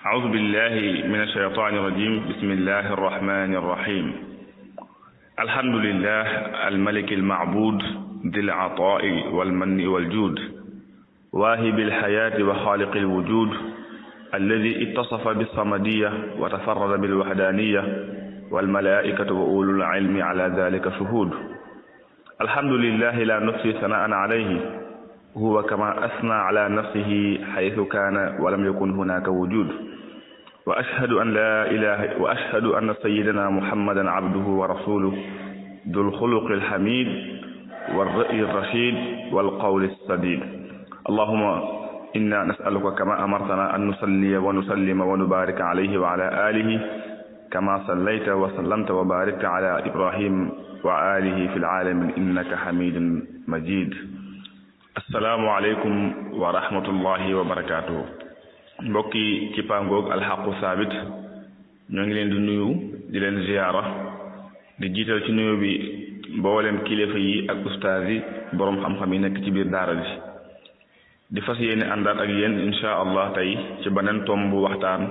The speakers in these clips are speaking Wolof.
أعوذ بالله من الشيطان الرجيم بسم الله الرحمن الرحيم الحمد لله الملك المعبود ذي العطاء والمن والجود واهب الحياة وخالق الوجود الذي اتصف بالصمدية وتفرد بالوحدانية والملائكة وأولو العلم على ذلك شهود الحمد لله لا نحصي ثناء عليه هو كما أثنى على نفسه حيث كان ولم يكن هناك وجود وأشهد أن لا إله وأشهد أن سيدنا محمدا عبده ورسوله ذو الخلق الحميد والرأي الرشيد والقول السديد اللهم إنا نسألك كما أمرتنا أن نصلي ونسلم ونبارك عليه وعلى آله كما صليت وسلمت وباركت على إبراهيم وآله في العالم إنك حميد مجيد السلام عليكم ورحمة الله وبركاته mbokki ci pangoog alxaqu saabit ñoo ngi leen di nuyu di leen ziyaara di jiital ci nuyu bi mboolem kilifa yi ak ustaas yi boroom xam-xam yi nekk ci biir daara ji di fas yéene àndaat ak yéen insha allah tey ci beneen tomb waxtaan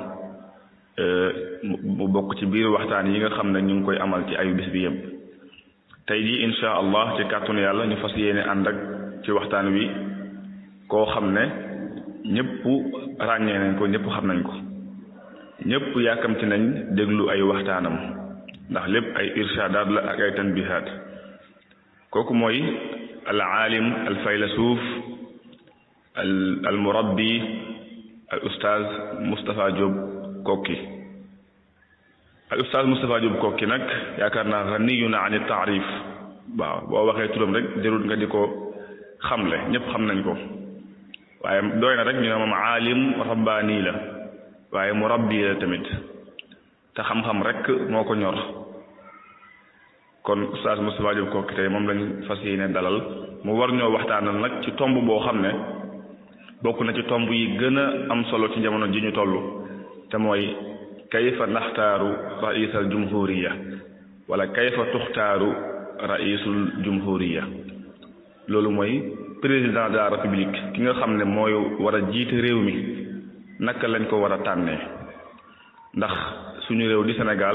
mu bokk ci biir waxtaan yi nga xam ne ñu ngi koy amal ci ayu bis bi yëpp tey jii insha allah ci kàttanu yàlla ñu fas yéene ànd ak ci waxtaan wi koo xam ne ñëpp ràññee nañ ko ñëpp xam nañ ko ñëpp yàkkamti nañ déglu ay waxtaanam ndax lépp ay irshadaat la ak ay tanbihaat kooku mooy al aalim al faylasuuf al al murabbi al ustaaz Moustapha Diop Kokki al ustaaz Moustapha Diop Kokki nag yaakaar naa ganiyun an taarif waaw boo waxee turam rek jarul nga di ko xamle ñëpp xam nañ ko waaye doy na rek ñu ne moom aalim rabbaani la waaye murabbi la tamit te xam-xam rek moo ko ñor kon ustaaz Moustapha Diop Kokki tey moom lañ fas yéene dalal mu war ñoo waxtaanal nag ci tomb boo xam ne bokk na ci tomb yi gën a am solo ci jamono ji ñu toll te mooy kayfa naxtaaru raisal jumhuriya wala kayfa tuxtaaru raisul jumhuriya loolu mooy président de la république ki nga xam ne mooy war a jiite réew mi naka lañ ko war a tànnee ndax suñu réew di Sénégal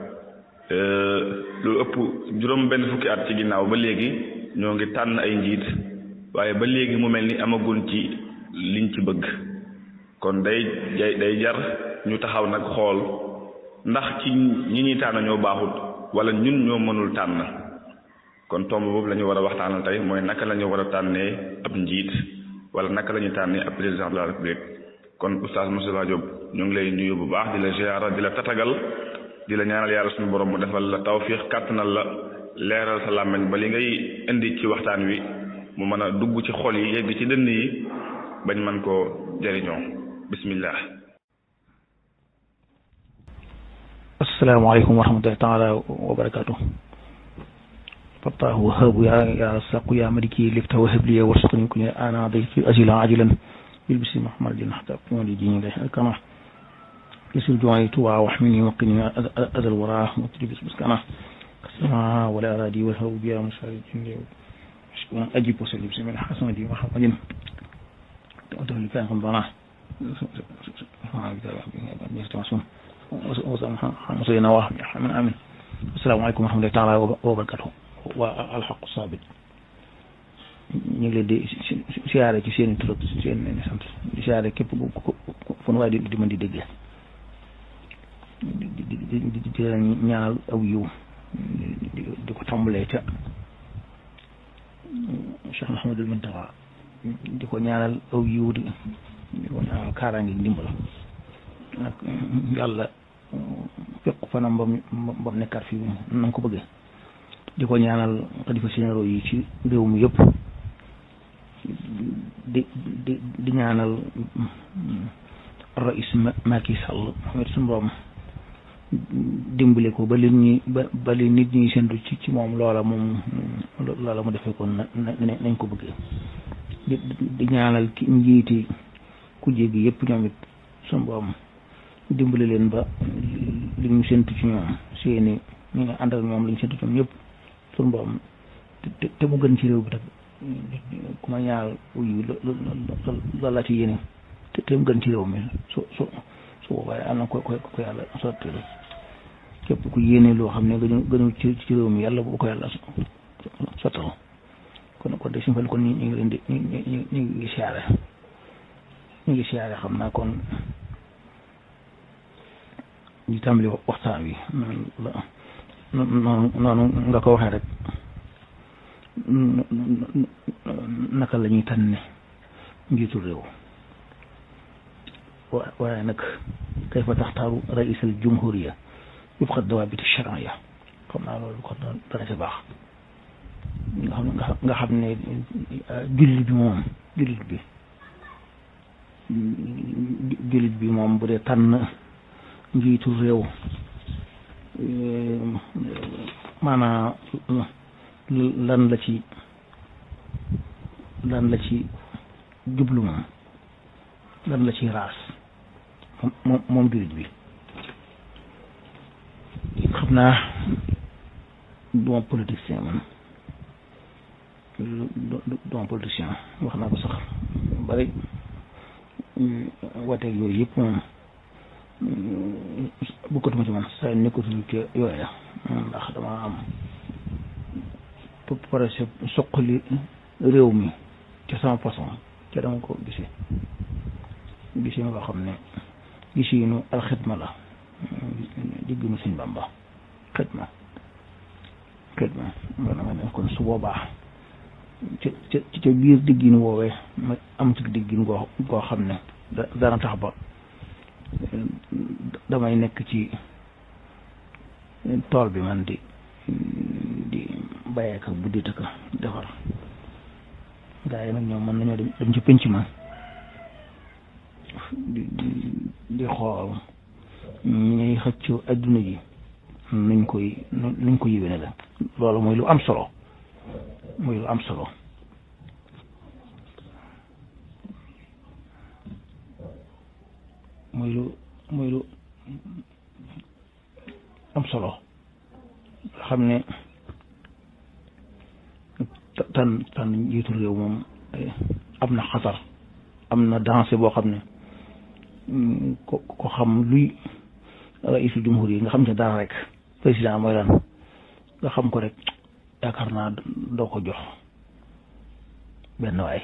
lu ëpp juróom benn fukki at ci ginnaaw ba léegi ñoo ngi tànn ay njiit waaye ba léegi mu mel ni amagun ci liñ ci bëgg kon day day jar ñu taxaw nag xool ndax ci ñi ñuy tànn ñoo baaxut wala ñun ñoo mënul tànn kon tomb boobu la ñu war a waxtaanal tey mooy naka la ñu war a tànnee ab njiit wala naka la ñu tànnee ab président de la république kon oustaz Moustapha Diop ñu ngi lay nuyu bu baax di la ziara di la tatagal di la ñaanal yàlla suñu borom mu defal la tawfiix kàttanal la leeral sa làmmiñ ba li ngay indi ci waxtaan wi mu mën a dugg ci xol yi yegg ci dënn yi bañ mën koo jëriñoo bismillah asalaamaaleykum wa rahmatullahi taala wa barakaatu فالله وهاب يا يا رزاق يا ملكي لفت وهب لي وارزقني كن انا ضيف اجلا عاجلا بالبس محمد حتى اكون لدين الله كما يسر جوعي توا واحمني وقني اذى الورى مطرب مسكنا كسما ولا ارادي والهوب يا مشاري جندي اجيب وسلم بسم الله حسن دي محمد تقول كان رمضان وصلنا واحد من امين السلام عليكم ورحمه الله تعالى وبركاته waa alxaqu saabit ñu ngi leen di siyaare ci seen i tur seen i sant di siyaare képp fu nu waaye di di mën di déggee di di di di ñaanal aw yiw di ko tàmbalee ca Cheikh Mouhamadul Muntaxa di ko ñaanal aw yiw di di ko ñaanal kaaraange ndimbal ak yàlla fekk fanam ba mu ba mu nekkaat fii na nga ko bëggee. di ko ñaanal xalifa généraux yi ci réew mi yëpp di di di ñaanal rais Macky Sall xamit suñu borom dimbale ko ba li ñuy ba ba li nit ñi sendu ci ci moom loola moom loola mu defee ko na nañ ko bëggee di di ñaanal ki njiiti kujje gi yëpp ñoom it suñu borom dimbale leen ba li ñu sentu ci ñoom seeni ñi nga ànd ak ñoom li ñu sentu ci ñoom yëpp suñu borom te te mu gën ci réew bi nag ku ma ñaar uyu loolu laa ci yéene te te mu gën ci réew mi su su su boobaa waaye am na ko ko ko yàlla sotti képp ku yéene loo xam ne gënu gënu ci ci réew mi yàlla bu ko yàlla sottal kon kon de suñu fal kon ñu ngi leen di ñu ñu ñu ngi siyaare ñu ngi siyaare xam naa kon ñu tàmbali waxtaan wi noonu noonu nga ko waxee rek naka la ñuy tànne njiitu réew waaye nag kayfa taxtaaru rais al jumhuriya wifqa dawaabit charia xam naa loolu kon dana ci baax nga xam nga xam ne jullit bi moom jullit bi jullit bi moom bu dee tànn njiitu réew maanaam lan la ci lan la ci jublu moom lan la ci raas moom moom jullit bi xam naa duma politicien man duma politicien wax naa ko sax bari wateeg yooyu yëpp moom bukkatuma ci man saa nekkatul ci yooya ndax dama am projet soqali réew mi ci sama façon ca dama ko gisee gisee nga xam ne gisiinu alxidma la digginu suñ Bàmba xidma xidma nga nga ne kon su boobaa ci ci ca biir diggin woowee ma am ci diggin goo goo xam ne dana tax ba damay nekk ci tool bi man di di bàyyee ko bu dita ko defar gaa yi nag ñoom mën nañoo dem dem ci penc ma di di xool ñuy xëccu adduna ji nuñ koy nuñ ko yéwéne la loolu mooy lu am solo mooy lu am solo mooy lu mooy lu am solo xam ne tan tan njiitu réew moom am na xatar am na danger boo xam ne ko ko xam luy raisul jumhur yi nga xam ne dara rek président mooy lan nga xam ko rek yaakaar naa doo ko jox benn waay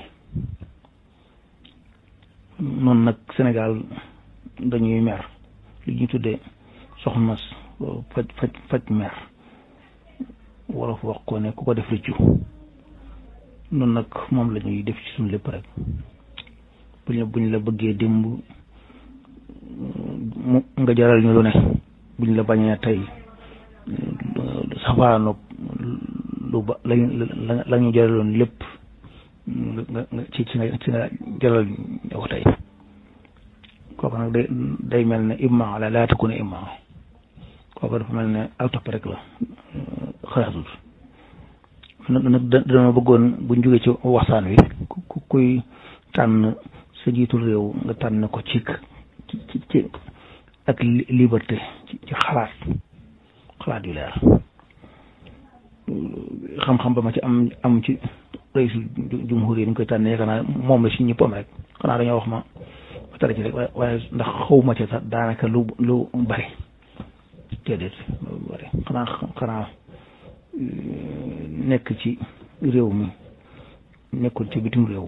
noonu nag Sénégal dañuy mer li ñuy tuddee soxna faj faj faj mer wala fu wax ko ne ku ko def rëccu noonu nag moom la ñuy def ci suñu lépp rek buñ la buñ la bëggee démb mu nga jaral ñu lu ne buñ la bañee tey safaanoog lu ba lañ la ñu jaraloon lépp nga nga ci ci nga ci nga jaral ñu ko tey kooku nag day day mel ne imma ala laa takuna imma kooku dafa mel ne ak topp rek la xalaatut nag dama bëggoon buñ jógee ci waxtaan wi ku kuy tànn sa jiitul réew nga tànn ko ci ci ci ak liberté ci xalaat xalaat yu leer xam-xam ba ma ci am am ci raisul jumhur yi ni ñu koy tànn yaakaar naa moom la si ñëpp am rek xanaa dañoo wax ma ma tara ci rek waaye ndax xawma ci sax daanaka lu lu bari déedéet lu bari xanaa xanaa nekk ci réew mi nekkul ci bitim réew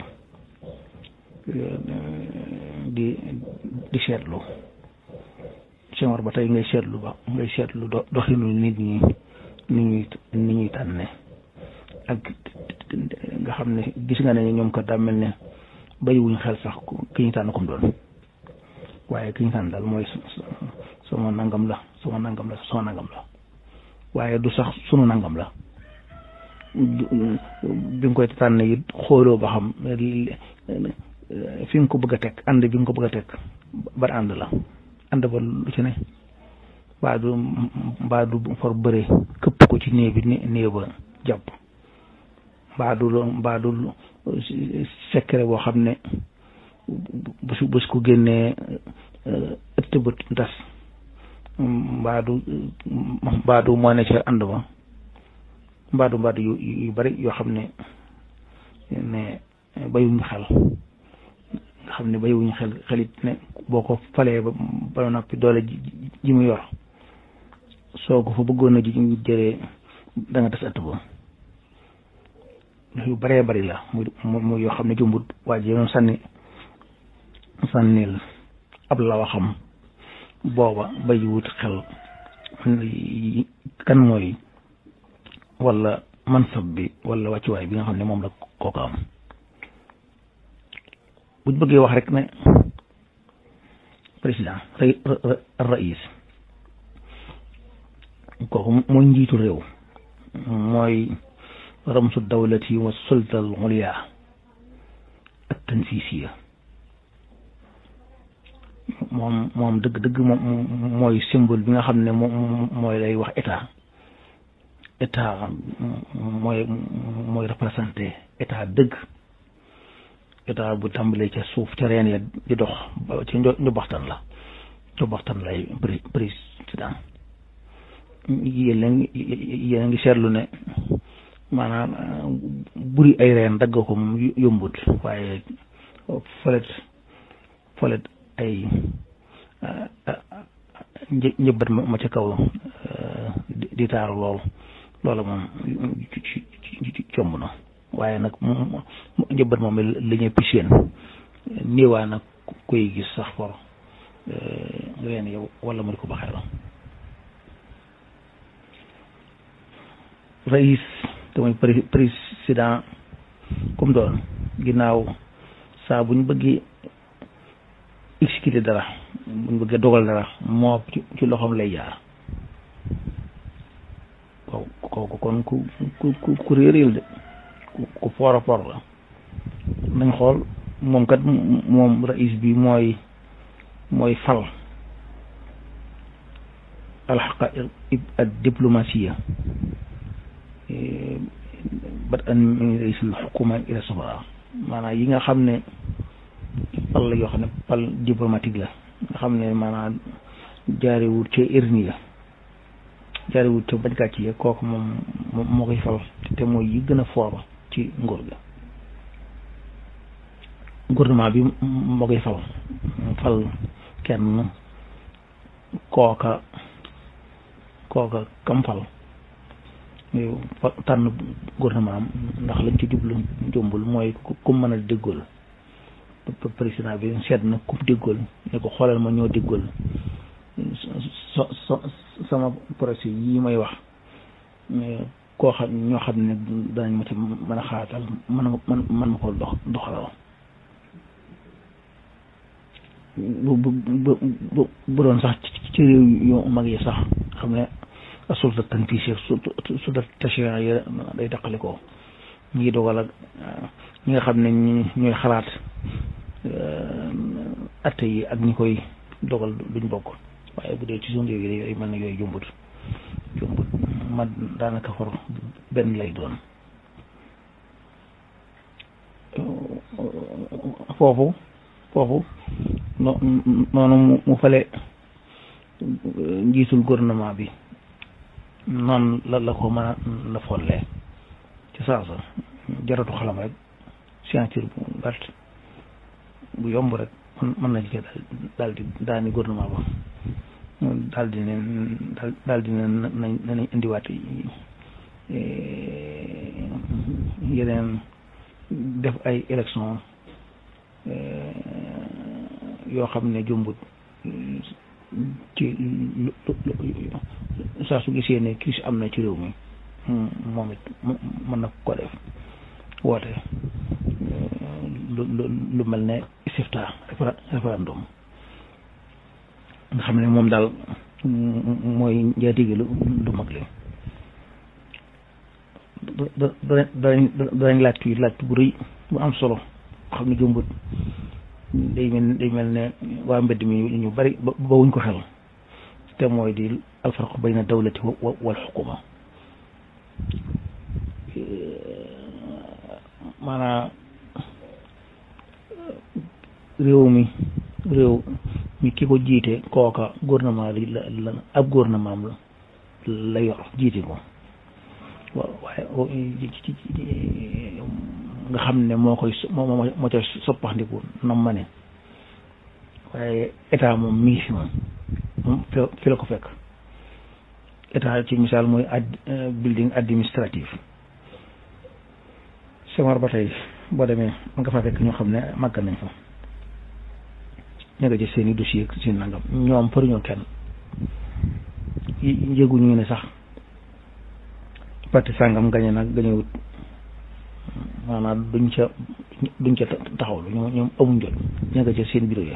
di di seetlu Senghor ba tey ngay seetlu ba ngay seetlu doxinu nit ñi ni ñuy ni ñuy tànne ak nga xam ne gis nga ne ñoom kat daa mel ne bàyyiwuñ xel sax ki ñu tànn comme doon waaye ki ñu tànn daal mooy sama nangam la sama nangam la sama nangam la waaye du sax sunu nangam la bi nga koy tànn it xooloo ba xam fi nga ko bëgg a teg ànd bi nga ko bëgg a teg ban ànd la ànd ba lu ci ne mbaa du mbaa du for bëre këpp ko ci néeg bi néeg ba jàpp mbaa du mbaa du secret boo xam ne bu su bés ko génnee ëtt ba tas mbaa du mbaa du moo ne ca ànd ba mbaa du mbaa du yu yu bari yoo xam ne ne bayuñu xel nga xam ne bayiwuñu xel xelit ne boo ko falee ba ba noppi doole ji mu yor soo ko fa bëggoon a ji jëlee da nga tas ëtt ba yu bëree bëri la muy muy yoo xam ne jumbut waa ji yoon sànni sànnil ab la waxam booba bayiwut xel kan mooy wala mansab bi wala wàccuwaay bi nga xam ne moom la kooku am buñ bëggee wax rek ne président rais kooku mooy njiitu réew mooy ramsu dawlati wa sulta al ulya ak tanfisiya moom moom dëgg dëgg moom mooy symbole bi nga xam ne moom mooy lay wax état état mooy mooy représenté état dëgg état bu tàmbalee ca suuf ca reen ya di dox ba ci njobaxtan la njobaxtan lay président yéen a ngi yéen a ngi seetlu ne maanaam buri ay reen dagg ko moom yombut waaye folet folet ay njëbbat ma ca kaw di taaru lool loola moom comb na waaye nag njëbbat moom la ñuy piseen niiwaa nag koy gis sax for reen yow wala mu di ko baxee la rais te mooy président comme doon ginnaaw saa bu ñu bëggee exécuter dara bu ñu bëggee dogal dara moo ci loxoom lay jaar ko kooku kon ku ku ku réeréel de ku foor a foor la nañ xool moom kat moom rais bi mooy mooy fal alxaqaiq ad diplomatia bat an min raisil xukuma ila sabaa maanaam yi nga xam ne pal la yoo xam ne pal diplomatique la nga xam ne maanaam jaarewut ca irni ya jaarewut ca bañkat yi kooku moom moo koy fal te mooy yi gën a foor ci nguur ga gouvernement bi moo koy fal fal kenn kooka kooka kam fal tànn gouvernement am ndax lañ ci jublu jombul mooy ku mën a déggool président bi seet na ku déggool ne ko xoolal ma ñoo déggool so so sama projet yi may wax koo xam ñoo xam ne danañ ma ci mën a xaatal mën man mën ma ko dox doxalal bu bu bu bu doon sax ci réew yu mag yi sax xam ne sulta tanfisiya sulta tashri'a yi day daqali ko ñi dogal ak ñi nga xam ne ñooy xalaat atte yi ak ñi koy dogal duñ bokk waaye bu dee ci suñu réew yi yooyu mel na yooyu jumbut jumbut ma daanaka for benn lay doon foofu foofu no noonu mu fale njiitul gouvernement bi noonu la la ko mën a la follee ci saasa jaratu xalam rek signature bu gàtt bu yomb rek mën nañ ko daal di daani gouvernement ba daal di ne daal di ne nañ nañ indiwaat yeneen def ay élection yoo xam ne jumbut ci saa su gisee ne crise am na ci réew mi moom it mën na ko def woote lu lu mel ne istifta référendum nga xam ne moom daal mooy njaatige lu lu mag li da da danañ danañ laaj tuuti laaj bu rëy bu am solo xam ne jumbut day mel day mel ne waa mbedd mi ñu bari ba wuñ ko xel te mooy di alfarqu bayna dawlati wal xukuma maanaam réew mi réew mi ki ko jiite kooka gouvernement li la la ab gouvernement la la yor jiite ko waaye nga xam ne moo koy moo moo ca soppaxndiku nam ma ne waaye état moom mi ngi fi moom moom fi la ko fekk état ci misaal mooy ad building administratif Senghor ba tey boo demee nga fa fekk ñoo xam ne màgg nañ fa ña nga ci seen i dossier seen nangam ñoom përuñoo kenn yëguñu ne sax parti sàngam gañe nag gañewut maanaam duñ ca duñ ca taxawlu ñoom ñoom amuñ jot ña nga ca seen bureau yi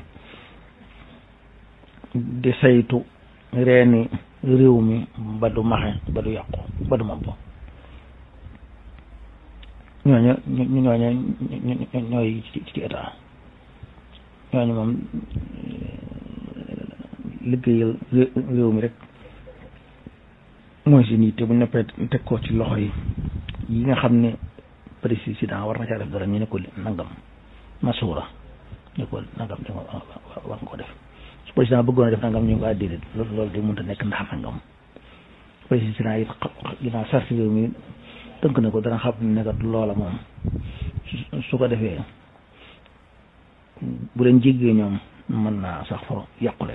di saytu reeni réew mi ba du maxe ba du yàqu ba du mabbo ñooñu ñooñu ñooy ci état ñooñu moom liggéeyal réew mi rek mooy si nii te bu ñu neppee teg ko ci loxo yi yi nga xam ne président war na caa def dara ñu ne ko nangam masuura ne ko nangam da nga war nga ko def su président bëggoon a def nangam ñu ngi ko déedéet loolu loolu de mënut a nekk ndax nangam président yi ginnaaw sarti réew mi tënk na ko dana xam ne kat loola moom su ko defee bu leen jéggee ñoom mën naa sax fa yàqule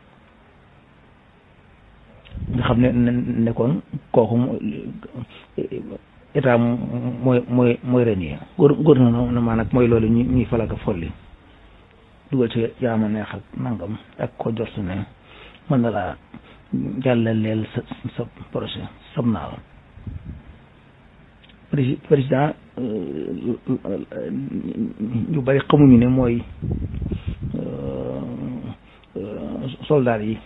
nga xam ne nekkoon kooku état mooy mooy mooy ren yi góor góor na maa nag mooy loolu ñu ñuy falaga folli dugal ci yaama neex ak nangam ak ko jot su ne mën na laa jàllaleel sa sa projet sam naa la président ñu bari xamuñu ne mooy soldat yi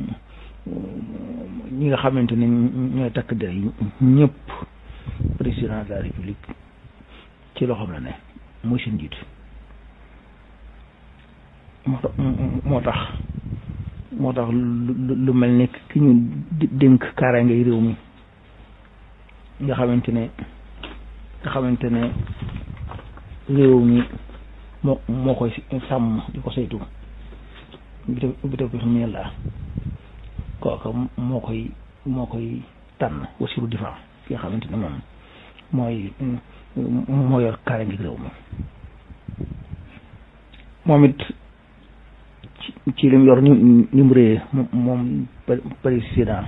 ñi nga xamante ne ñooy takk der yi ñëpp président de la république ci loxoom la ne mooy seen njiit moo tax moo tax moo tax lu mel ne ki ñu dénk kaaraange réew mi nga xamante ne nga xamante ne réew mi moo moo koy sàmm di ko saytu bi te bi te xam ne la kooka moo koy moo koy tànn wasiru difa ki nga xamante ne moom mooy moo yor kaare ngi réew mi moom it ci lim yor ni ni mu réye moom président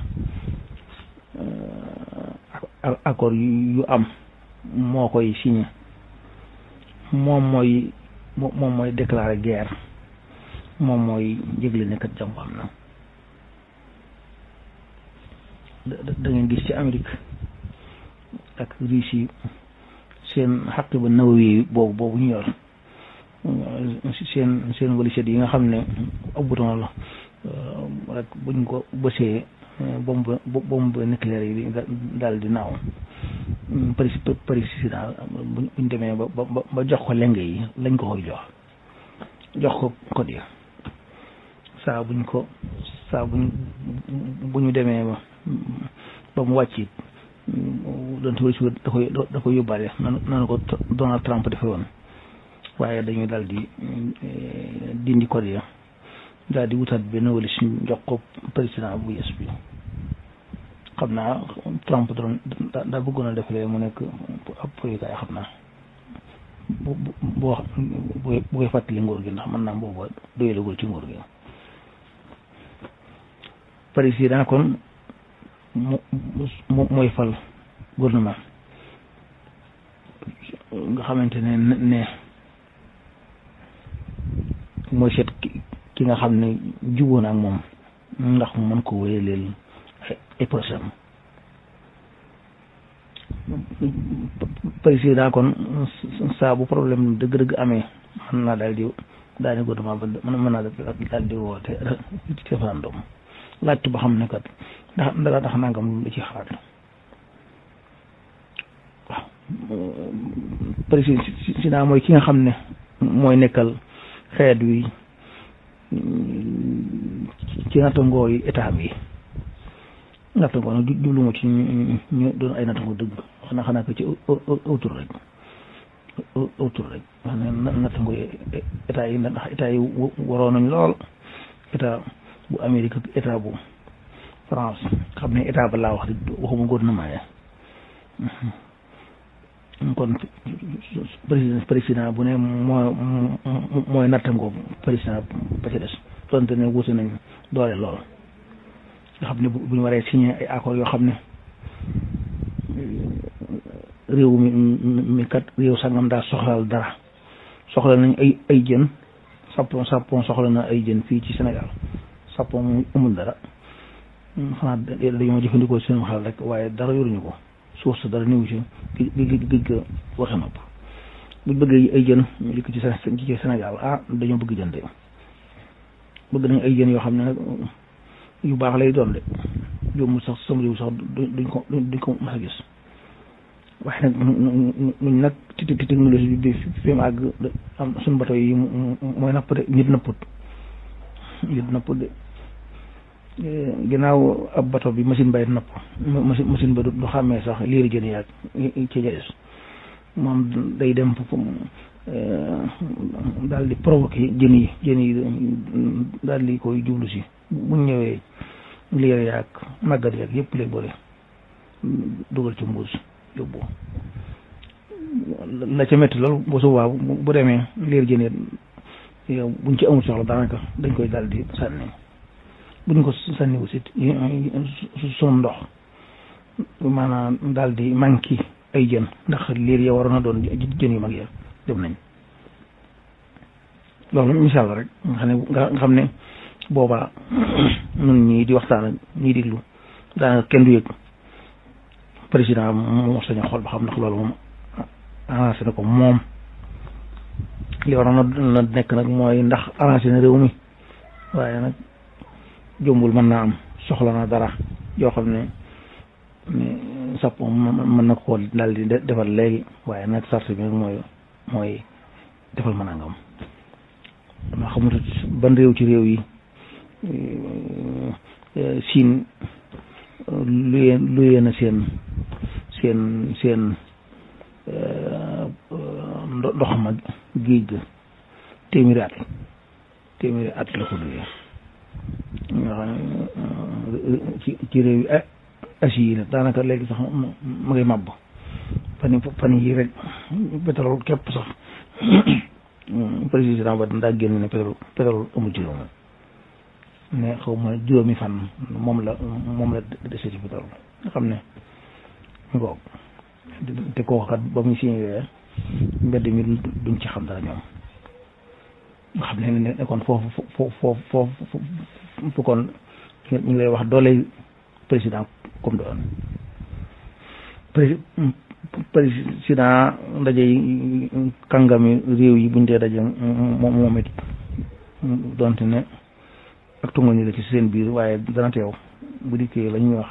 accord yu am moo koy signé moom mooy moom mooy déclarer guerre moom mooy yëgle ne kat jàmm am na da ngeen gis ci Amérique ak Russie seen xaq ba nawawi boobu boobu ñu yor seen seen waliset yi nga xam ne ab bouton la rek buñ ko bësee bombe bombe nucléaire yi daal di naaw président buñ demee ba ba ba jox ko lenge yi lañ ko koy jox jox ko code yi saa buñ ko saa buñ bu ñu demee ba ba mu wàcc it doon si wër da koy da koy yóbbaale nanu ko Donald Trump defe woon waaye dañuy daal di dindi code ya daal di wutaat benn wala si jox ko président bu yes bi xam naa Trump doon daa bëggoon a defalee mu nekk ab proyekaay xam naa bu bu boo bu koy fàttali nguur gi ndax mën naa booba doyalagul ci nguur gi président kon mu mooy fal gouvernement nga xamante ne ne mooy seet ki nga xam ne jubóo na ak moom ndax mu mën ko wéyaleel ay projet am président kon saa bu problème dëgg-dëgg amee mën naa daal di daani gouvernement ba mën naa daal di woote référendum laajtu ba xam ne kat ndax ndax ndax nangam lu ci xalaat waaw président mooy ki nga xam ne mooy nekkal xeet wi ci nattangoo yi état bi nattangoo nag jublu ma ci ñu doon ay nattangoo dëgg xanaa xanaa ko ci autour rek autour rek wax ne nattangoo état yi ndax état yi waroon nañ lool état bu Amérique ak état bu France xam ne état ba laa wax di waxuma gouvernement ya kon président président bu ne moo mooy nattangoo président ba ci des donte ne wuute nañ doole lool nga xam ne bu ñu waree signé ay accords yoo xam ne réew mi mi kat réew sangam daa soxlaal dara soxla nañ ay ay jën Sapon Sapon soxla na ay jën fii ci Sénégal Sapon mu amul dara xanaa dañoo jëfandikoo seen xel rek waaye dara yoruñu ko suuf sa dara néew ci gi gi gi ko waxe nopp buñ bëggee ay jën ñu dikk ci ci Sénégal ah dañoo bëgg jën de bëgg nañ ay jën yoo xam ne nag yu baax lay doon de yombul sax sama réew sax duñ ko duñ ko mas a gis waaye nag ñun nag ti technologie bi fi mu àgg am suñu bato yi mooy napp de nit napput nit napput de ginnaaw ab bato bi machine bay napp machine machine ba du xàmmee sax liiri jën yaag ci jaes moom day dem daal di provoqué jën yi jën yi daal di koy jublu si buñ ñëwee liir yaag màggat yaag yëpp lay boole dugal ci mbuus yóbbu la ca métti loolu bu subaa bu demee liir jën yow buñ ci amul soxla daanaka dañ koy daal di sànni buñ ko sànni aussi sunu ndox maanaam daal di manqué ay jën ndax liir ya waroon a doon jën yu mag ya dem nañ loolu misaal rek nga xam ne nga xam ne boobaa nun ñii di waxtaan ak ñii diglu daanaka kenn du yëg président moo sañ a xool ba xam ndax loolu moom arrangé na ko moom li waroon na nekk nag mooy ndax arrangé na réew mi waaye nag jombul mën naa am soxla na dara yoo xam ne sapp mën na ko daal di defal léegi waaye nag sart bi nag mooy mooy defal ma nangam dama xamut ban réew ci réew yi siin luyee luyee na seen seen seen ndox ma géej ga téeméeri at téeméeri at la ko luyee nga xam ne ci ci réew yi asi yi la daanaka léegi sax ma ngay màbb fan fan yi rek pétrole képp sax président ba daa génn ne pétrole pétrole amul ci réew mi ne xaw ma juróomi fan moom la moom la dese ci pétrole nga xam ne ngoog te kooku kat ba muy signé mbedd mi duñ ci xam dara ñoom nga xam ne ne kon foofu foofu foofu fu kon ñu ngi lay wax doole président comme doon président ndaje yi kàngami réew yi buñ dee daje moom moom it donte ne ak tunga ni la ci seen biir waaye dana teew bu dikkee la ñuy wax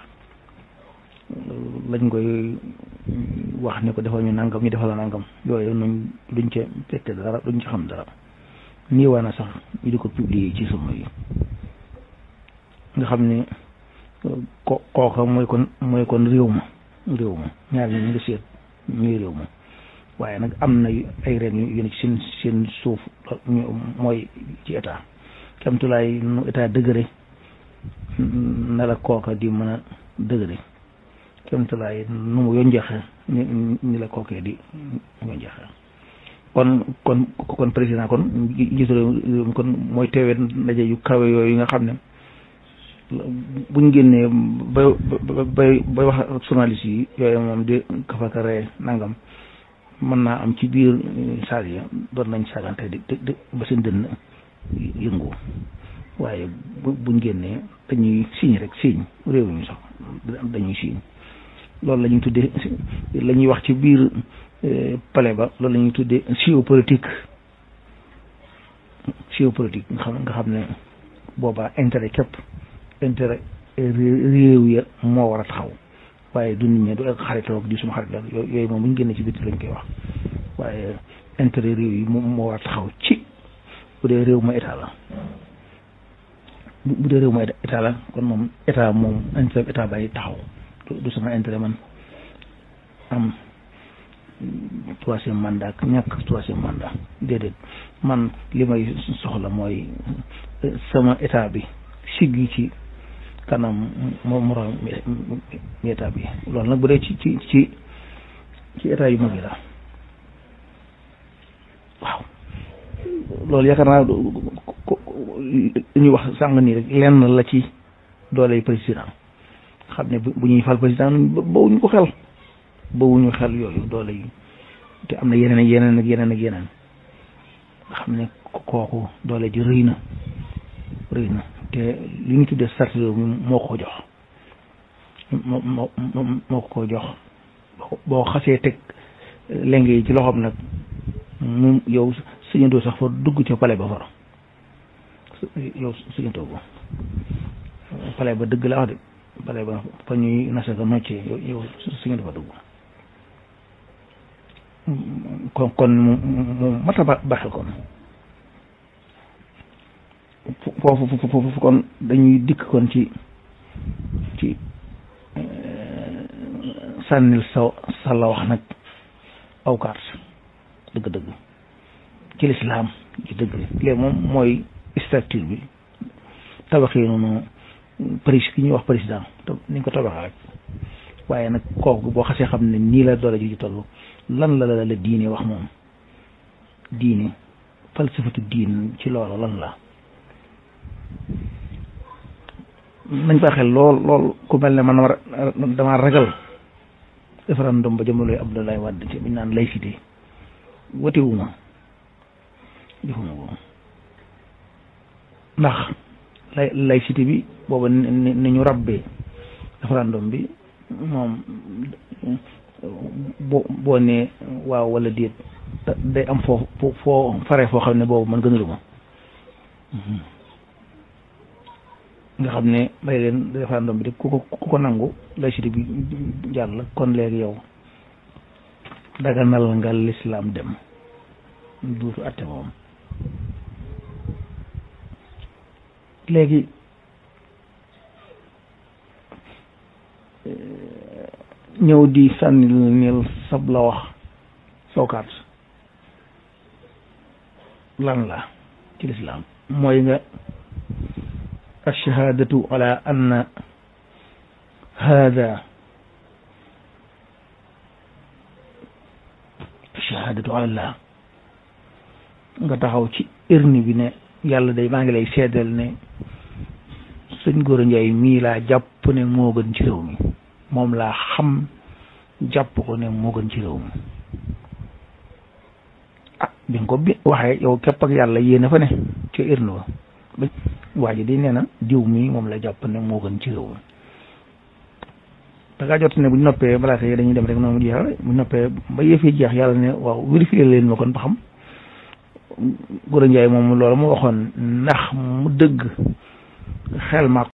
lañ koy wax ne ko defal ñu nangam ñu defal la nangam yooyu nuñ duñ ca fekke dara duñ ci xam dara nii waa na sax ñu di ko publier ci sama yi nga xam ne ko kooka mooy kon mooy kon réew ma réew ma ñaar ñi ñu ngi seet ñuy réew ma waaye nag am na ay reen yu ne ci seen seen suuf mooy ci état kamtulaay nu état dëgëre na la kooka di mën a dëgëre kamtulaay nu mu yonjeexe ni ni la kookee di yonjeexe kon kon kon président kon jiitu réew mi kon mooy teewee ndaje yu kawe yooyu nga xam ne buñ génnee bay bay bay wax ak journaliste yi yooyu moom di kafaka ree nangam mën naa am ci biir saal yi doon nañ saagante di di ba seen dënn yëngu waaye buñ génnee dañuy signe rek signe réew mi sax dañuy signe loolu la ñuy tuddee la ñuy wax ci biir palais ba loolu la ñuy tuddee géopolitique géopolitique nga xam nga xam ne boobaa intérêt képp intérêt réew ya moo war a taxaw waaye du nit ñi du ak xaritoog di suma xarit la yooyu moom bu ñu génnee ci bitti lañ koy wax waaye intérêt réew yi moom moo war a taxaw ci bu dee réew ma état la bu dee réew ma état la kon moom état moom intérêt état bay taxaw du sama intérêt man am troisième mandat ak ñàkk troisième mandat déedéet man li may soxla mooy sama état bi siggi ci kanam moom moroom mi état bi loolu nag bu dee ci ci ci ci état yu mag yi la waaw loolu yaakaar naa li ñuy wax sàng nii rek lenn la ci doole président xam ne bu ñuy fal président bawuñu ko xel bawuñu xel yooyu doole yi te am na yeneen ak yeneen ak yeneen ak yeneen nga xam ne kooku doole ji rëy na rëy na te li ñu tuddee sart réew mi moo ko jox moo moo moo ko jox boo xasee teg lenge yi ci loxoom nag mu yow suñu sax fa dugg ca pale ba far yow suñu ko pale ba dëgg la wax de pale ba fa ñuy nasa ko noccee yow suñu fa dugg kon kon mu mu mata ba baxel kon foofu foofu kon dañuy dikk kon ci ci sànnil sa sa la wax nag awkaat dëgg-dëgg ci lislaam ci dëgg léegi moom mooy structure bi tabaxee noonu prési ki ñuy wax président ni ñu ko tabaxee rek waaye nag kooku boo xasee xam ne nii la doole ji ci toll lan la la la diine wax moom diine falsafatu diin ci loolu lan la nañ fa xel lool lool ku mel ne man war dama ragal référendum ba jamonoy Abdoulaye Wade ci biñ naan laïcité wotewuma defuma ko ndax lay laïcité bi booba ni ñu rabbee référendum bi moom boo boo nee waaw wala déet day am foo foo fare foo xam ne boobu man gënaluma nga xam ne may leen référendum bi de ku ko ku ko nangu laïcité bi jàll kon léegi yow daganal nga lislaam dem duutu atte moom léegi ñëw di sànni nil sab la wax sookaat lan la ci lislaam mooy nga alshahadatu ala anna hada alshahadatu ala allah nga taxaw ci irni bi ne yàlla day maa ngi lay seedal ne sëñ Gora Ndiaye mii laa jàpp ne moo gën ci réew mi moom laa xam jàpp ko ne moo gën ci réew mi ah bi nga ko bi waxee yow képp ak yàlla yéen a fa ne ca irni ba waa ji di nee na diw mi moom la jàpp ne moo gën ci réew mi da ngaa jot ne bu ñu noppee malaaka yi dañuy dem rek noonu jeexal bu ñu noppee ba yëfee jeex yàlla ne waaw vérifier leen ma kon ba xam Gora Ndiaye moom loolu mu waxoon ndax mu dëgg xel ma